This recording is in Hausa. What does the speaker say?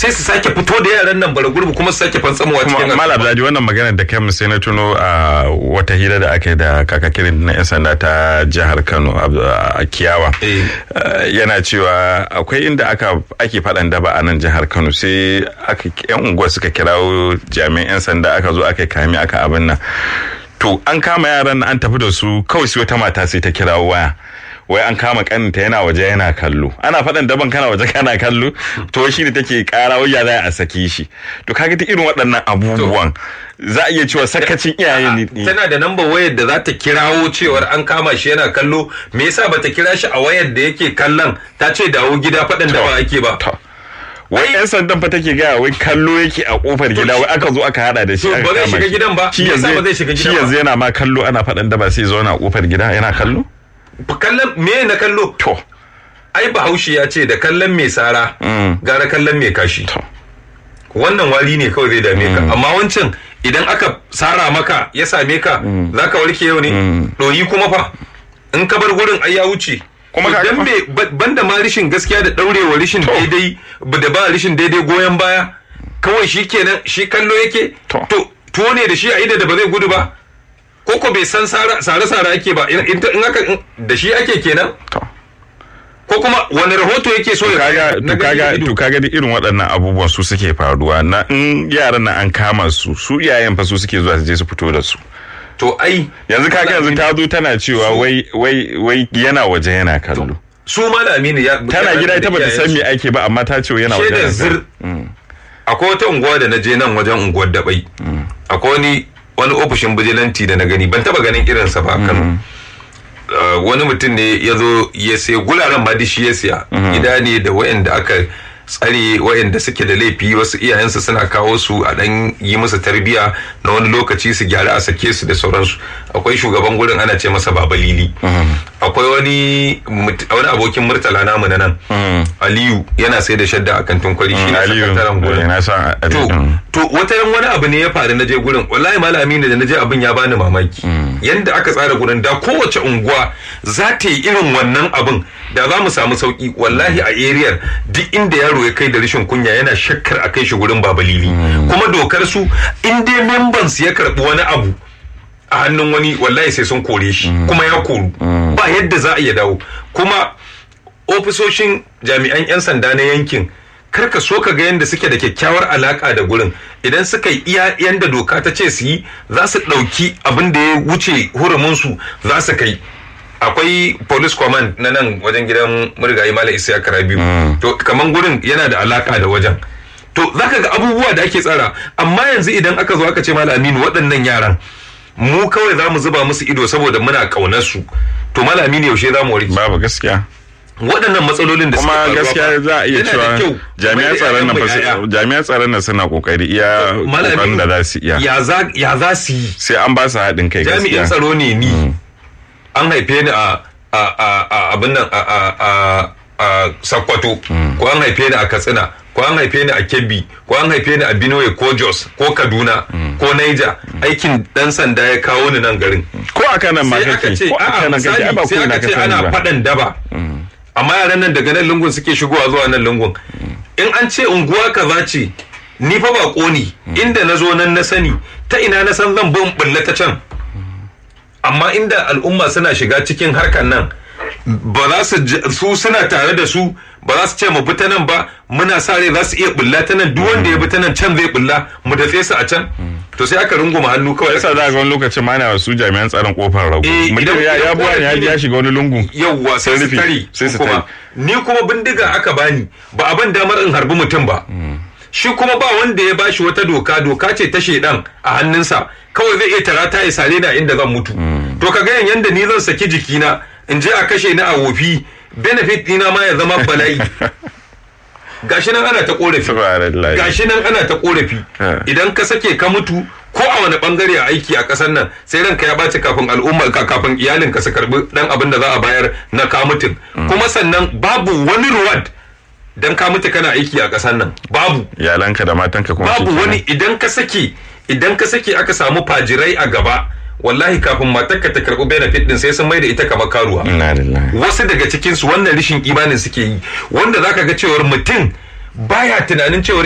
sai su sake fito da yaran nan bara gurbi kuma su sake fantsamowa cikin kuma malam abdadi wannan maganar da kai sai na tuno a wata hira da aka yi da kakakirin na yan sanda ta jihar kano a kiyawa yana cewa akwai inda aka ake faɗan daba a nan jihar kano sai aka yan unguwa suka kirawo jami'an yan sanda aka zo aka kame aka abin nan to an kama yaran an tafi da su kawai sai wata mata sai ta kirawo waya wai an kama kaninta yana waje yana kallo ana faɗan daban kana waje kana kallo to shi ne take ƙara wai ya za a saki shi to kaga ta irin waɗannan abubuwan za a iya cewa sakacin iyaye ne tana da namba wayar da za ta kirawo cewar an kama shi yana kallo me yasa bata kira shi a wayar da yake kallon ta ce dawo gida faɗan da ba ake ba wai yan sandan fa take gaya wai kallo yake a kofar gida wai aka zo aka hada da shi ba zai shiga gidan ba shi yanzu shi yanzu yana ma kallo ana faɗan da ba sai zo na kofar gida yana kallo kallon me na kallo to ai bahaushe ya ce da kallon mai sara gara kallon mai kashi wannan wari ne kawai zai dame ka amma wancan idan aka sara maka ya same ka za ka warke yau ne ɗoyi kuma fa in ka bar gurin ai ya wuce kuma ka dan banda ma rishin gaskiya da daurewa rishin daidai da ba rishin daidai goyon baya kawai shi kenan shi kallo yake to tuwo ne da shi a ida da ba zai gudu ba ko ko bai san sare-sare ake ba in aka da shi ake kenan ko kuma wani rahoto yake so ya kaga to kaga to kaga da irin waɗannan abubuwan su suke faruwa na in yaran nan an kama su su iyayen fa su suke zuwa su je su fito da su to ai yanzu kaga yanzu ta zo tana cewa wai wai wai yana waje yana kallo su malami ne tana gida ita bata san me ake ba amma ta ce yana waje yana zir akwai wata unguwa da na je nan wajen unguwar dabai akwai wani wani ofishin bijilanti da na gani ban taba ganin irinsa ba kano wani mutum ne ya zo ya sai guraren ma shi ya siya gida ne da wayanda aka tsare wayanda suke da laifi wasu iyayensu suna kawo su a dan yi musu tarbiya na wani lokaci su gyara a sake su da sauransu akwai shugaban gurin ana ce masa baba lili akwai wani wani abokin murtala namu na nan aliyu yana sai da shadda a kantin kwari shi na sakataren gurin to to wata wani abu ne ya faru na je gurin wallahi malami ne da na je abin ya bani mamaki yanda aka tsara gurin da kowace unguwa za ta yi irin wannan abin da za mu samu sauki wallahi a ariyar duk inda yaro ya kai da rashin kunya yana shakkar a kai shi gurin babalili kuma dokar su in dai members ya karbi wani abu a hannun wani wallahi sai sun kore shi kuma ya koru ba yadda za a iya dawo kuma ofisoshin jami'an 'yan sanda na yankin karka so ka ga yadda suke da kyakkyawar alaka da gurin idan suka yi iya yanda doka ta ce su yi za su ɗauki abin da ya wuce huruminsu za su kai akwai police command na nan wajen gidan murgayi mala isa biyu to kaman gurin yana da alaka da wajen to zaka ga abubuwa da ake tsara amma yanzu idan aka zo aka ce mala aminu waɗannan yaran mu kawai za mu zuba musu ido saboda muna ƙaunar su to mala aminu yaushe za mu warke babu gaskiya waɗannan matsalolin da kuma gaskiya za a iya cewa jami'an tsaron nan jami'an tsaron nan suna kokari iya kokarin da za su iya ya za su yi sai an ba su haɗin kai gaskiya jami'in tsaro ne ni an haife ni a abin nan a sakwato ko an haife ni a katsina ko an haife ni a kebbi ko an haife ni a benue ko jos ko kaduna ko naija aikin dan sanda ya kawo ni nan garin ko a kanan ma kake ko a kanan kake ba sai aka ce ana faɗan daba amma yaran nan daga nan lungun suke shigowa zuwa nan lungun in an ce unguwa kaza ce ni fa ba ne inda na zo nan na sani ta ina na san zan bin bulla ta can amma inda al'umma suna shiga cikin harkar nan ba za su su suna tare da su ba za su ce mu bi ta nan ba muna sa rai za su iya bulla ta nan duk wanda ya bi ta nan can zai bulla mu dafe su a can to sai aka runguma hannu kawai yasa za ga wani lokacin ma na wasu jami'an tsaron kofar rago mutum ya ya buwa ya ya shiga wani lungu yawwa sai su tare sai su tare ni kuma bindiga aka bani ba a ban damar in harbi mutum ba shi kuma ba wanda ya bashi wata doka doka ce ta shedan a hannunsa kawai zai iya tarata ya sare da inda zan mutu to ka ga yanda ni zan saki jikina in je a kashe ni a wofi benefit dina ma ya zama bala'i gashi nan ana ta korafi gashi nan ana ta korafi idan ka sake ka mutu ko a wani bangare a aiki a kasar nan sai ranka ya bace kafin al'umma kafin iyalin ka su karbi dan abin da za a bayar na ka mutun kuma sannan babu wani reward dan ka mutu kana aiki a kasar nan babu iyalanka da matanka kuma babu wani idan ka sake idan ka sake aka samu fajirai a gaba wallahi kafin matarka ta karɓi benefit din sai sun mai da ita kamar karuwa wasu daga cikin su wannan rishin imanin suke yi wanda zaka ga cewar mutum baya tunanin cewar